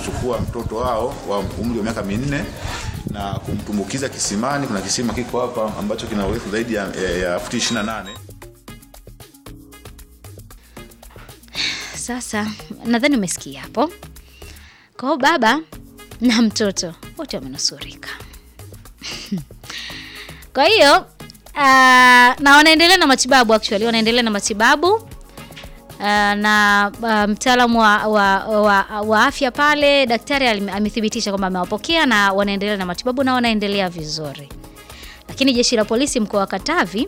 kuchukua mtoto wao wa umri wa miaka minne na kumtumbukiza kisimani. Kuna kisima kiko hapa ambacho kina urefu zaidi ya, ya, ya futi 28. Sasa nadhani umesikia hapo. Kwa hiyo baba na mtoto wote wamenusurika. Kwa hiyo uh, na wanaendelea na matibabu actually, wanaendelea na matibabu uh, na uh, mtaalamu wa, wa, wa, wa afya pale, daktari alime- amethibitisha kwamba amewapokea na wanaendelea na matibabu na wanaendelea vizuri. Lakini jeshi la polisi mkoa wa Katavi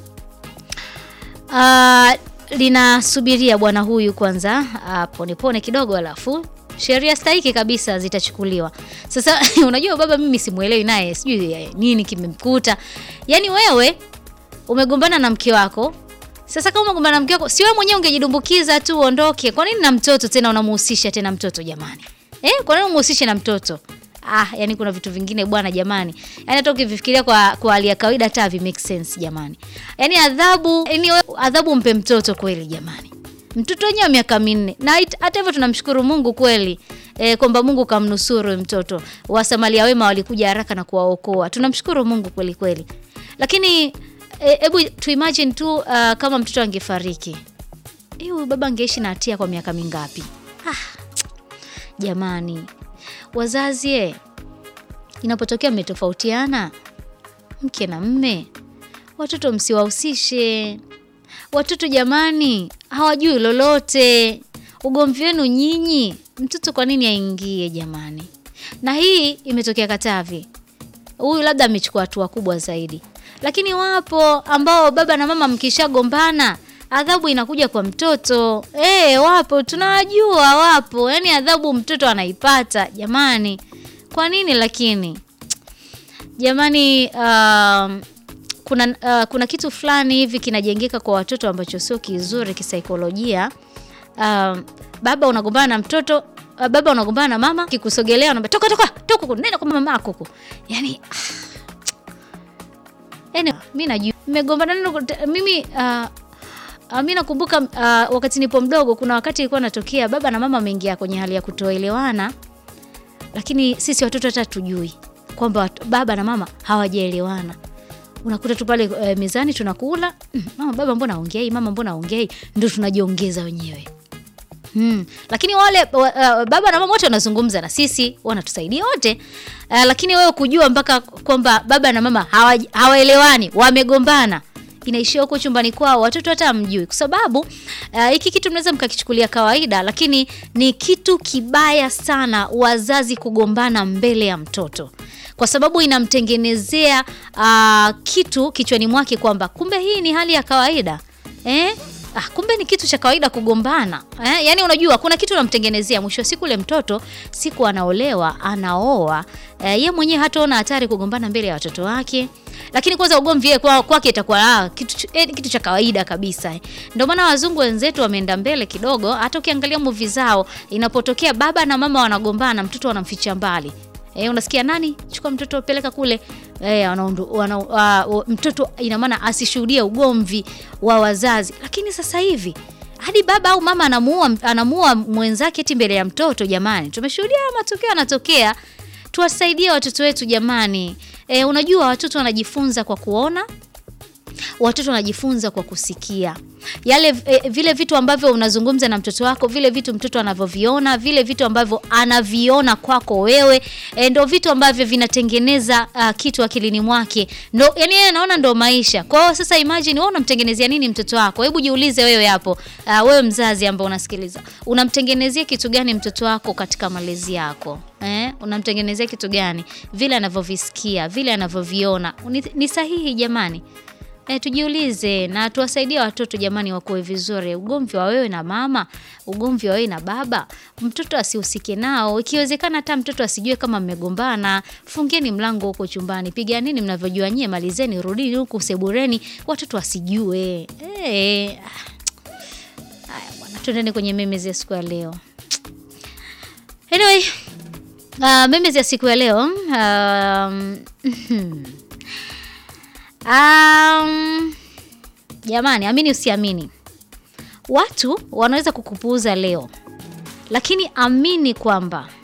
uh, linasubiria bwana huyu kwanza uh, pone pone kidogo, alafu sheria stahiki kabisa zitachukuliwa. Sasa unajua baba, mimi simuelewi naye, sijui eh, nini kimemkuta. Yaani wewe umegombana na mke wako sasa kama umegombana na mke wako, si wewe mwenyewe ungejidumbukiza tu uondoke? Kwa nini na mtoto tena unamuhusisha tena mtoto jamani? Eh, kwa nini umuhusishe na mtoto? Ah, yani kuna vitu vingine bwana jamani. Yaani hata ukivifikiria kwa kwa hali ya kawaida hata havi make sense jamani. Yaani adhabu, yani wewe adhabu mpe mtoto kweli jamani. Mtoto wenyewe wa miaka minne. Na it- hata hivyo tunamshukuru Mungu kweli. E, kwamba Mungu kamnusuru huyu mtoto. Wasamaria wema walikuja haraka na kuwaokoa. Tunamshukuru Mungu kweli kweli. Lakini hebu e, tu imagine tu uh, kama mtoto angefariki. Eh, huyu baba angeishi na hatia kwa miaka mingapi? Ah, jamani. Wazazi eh, inapotokea mmetofautiana mke na mme, watoto msiwahusishe. Watoto jamani, hawajui lolote. Ugomvi wenu nyinyi, mtoto kwa nini aingie jamani? Na hii imetokea Katavi. Huyu labda amechukua hatua kubwa zaidi, lakini wapo ambao baba na mama mkishagombana adhabu inakuja kwa mtoto. Eh, wapo tunawajua, wapo yaani adhabu mtoto anaipata jamani. Kwa nini lakini jamani, um, kuna, uh, kuna kitu fulani hivi kinajengeka kwa watoto ambacho sio kizuri kisaikolojia. Um, baba unagombana na mtoto uh, baba unagombana na mama, kikusogelea unaambia toka toka toka, huku, nenda kwa mama yako huko. Yani yani mimi najua nimegombana neno mimi uh, Uh, mi nakumbuka uh, wakati nipo mdogo, kuna wakati ilikuwa natokea baba na mama wameingia kwenye hali ya kutoelewana, lakini sisi watoto hata tujui kwamba wat- baba na mama hawajaelewana. Unakuta tu pale uh, mezani tunakula mm, mama baba mbona aongei, mama mbona aongei, ndio tunajiongeza wenyewe. Hmm. Lakini wale wa, uh, baba na mama wote wanazungumza na sisi, wanatusaidia wote uh, lakini wewe kujua mpaka kwamba baba na mama hawa- hawaelewani, wamegombana inaishia huko chumbani kwao, watoto hata hamjui, kwa sababu uh, hiki kitu mnaweza mkakichukulia kawaida, lakini ni kitu kibaya sana wazazi kugombana mbele ya mtoto, kwa sababu inamtengenezea uh, kitu kichwani mwake kwamba kumbe hii ni hali ya kawaida eh? Ah, kumbe ni kitu cha kawaida kugombana eh? Yaani unajua kuna kitu unamtengenezea, mwisho wa siku ule mtoto siku anaolewa anaoa, eh, ye mwenyewe hataona hatari kugombana mbele ya watoto wake, lakini kwanza ugomvi yeye kwa- kwake itakuwa ah, kitu, ch- eh, kitu cha kawaida kabisa eh. Ndio maana wazungu wenzetu wameenda mbele kidogo. Hata ukiangalia movie zao, inapotokea baba na mama wanagombana, mtoto wanamficha mbali E, unasikia nani, chukua mtoto peleka kule e, wanaundu, wana, uh, mtoto ina maana asishuhudie ugomvi wa wazazi. Lakini sasa hivi hadi baba au mama anamuua anamuua mwenzake eti mbele ya mtoto. Jamani, tumeshuhudia haya matokeo yanatokea. Tuwasaidie watoto wetu jamani. E, unajua watoto wanajifunza kwa kuona watoto wanajifunza kwa kusikia yale e, vile vitu ambavyo unazungumza na mtoto wako, vile vitu mtoto anavyoviona, vile vitu ambavyo anaviona kwako wewe e, ndo vitu ambavyo vinatengeneza uh, kitu akilini mwake, ndo yani yeye anaona ndo maisha. Kwa hiyo sasa, imagine wewe unamtengenezea nini mtoto wako? Hebu jiulize wewe hapo, uh, wewe mzazi ambao unasikiliza, unamtengenezea kitu gani mtoto wako katika malezi yako? Eh, unamtengenezea kitu gani? Vile anavyovisikia, vile anavyoviona, ni, ni sahihi jamani? E, tujiulize na tuwasaidie watoto jamani, wakuwe vizuri. Ugomvi wa wewe na mama, ugomvi wa wewe na baba, mtoto asihusike nao. Ikiwezekana hata mtoto asijue kama mmegombana. Fungeni mlango huko chumbani, piganeni mnavyojua nyie, malizeni, rudini huku sebureni, watoto wasijue. E, haya bwana, tuendeni kwenye memes ya siku ya leo. Anyway, uh, memes ya siku ya leo um, Um, jamani, amini usiamini, watu wanaweza kukupuuza leo, lakini amini kwamba